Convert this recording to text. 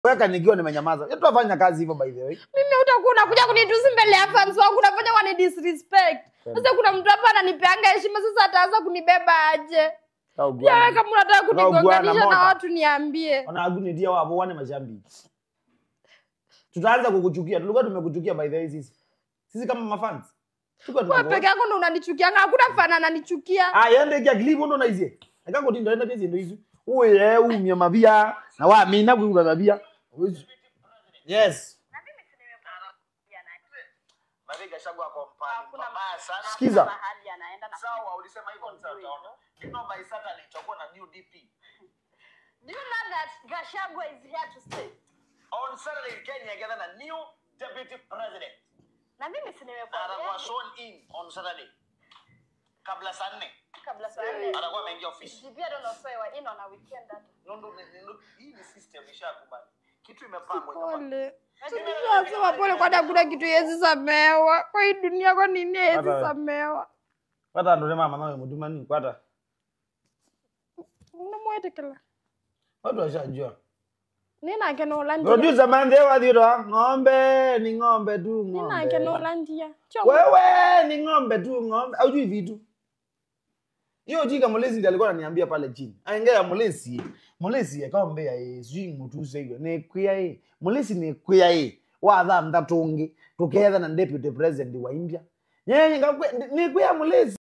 weka nikiwa nimenyamaza. Yetu afanya kazi hivyo by the way. mimi utakuwa unakuja kunitusi mbele ya fans wangu unafanya wani disrespect sasa kuna mtu hapa ananipeanga heshima sasa ataanza kunibeba aje Au pia wewe bwana. kama unataka Unaugua na kunigonganisha na moto. watu niambie Ona agunitia wabo wane mashambi. Tutaanza kukuchukia. Tulikuwa tumekuchukia by the way sisi. Sisi kama mafans. Tulikuwa wewe tunakuwa. peke yako ndo unanichukianga hakuna fana ananichukia Ah, yende kia klipu ndo naizie. Akango tindo enda tezi ndo hizo. Uye umye mabia na wa mina kuiba mabia. Yes. Maviga shagwa kwa mpani mbaya sana. Sikiza. mahali anaenda na Sawa, ulisema hivyo sasa utaona. You know by Saturday tutakuwa na new DP. Do you know that Gachagua is here to stay? On Saturday Kenya gather na new deputy president. Na mimi si Na atakuwa nimekuambia sworn in on Saturday. Kabla saa nne kabla saa nne. atakuwa ameingia ofisi. DP don't know so in on a weekend that. Nondo hii ni system ishakubali. Kitu imepangwa jamaa. pole sema pole kwani hakuna kitu yezi samewa kwa hii dunia kwa nini yezi Hata- samewa Kwata ndo mama nawe mutuma ni kwata. unamwetekela Watu washajua. ninake nolandia Producer mande wa dhiro. Ng'ombe ni ng'ombe tu ninake ng'ombe. nolandia Wewe ni ng'ombe tu ng'ombe. Haujui vitu. Hiyo jika mulezi ndiye alikuwa ananiambia pale chini. Aingea mulezi. Mulezi akambe ya sijui mutu sego. Ne kuya ye. Mulezi ne kuya ye. Wa dha mtatungi. Tuketha na deputy president wa India. Yeye ngakwe ne kuya mulezi.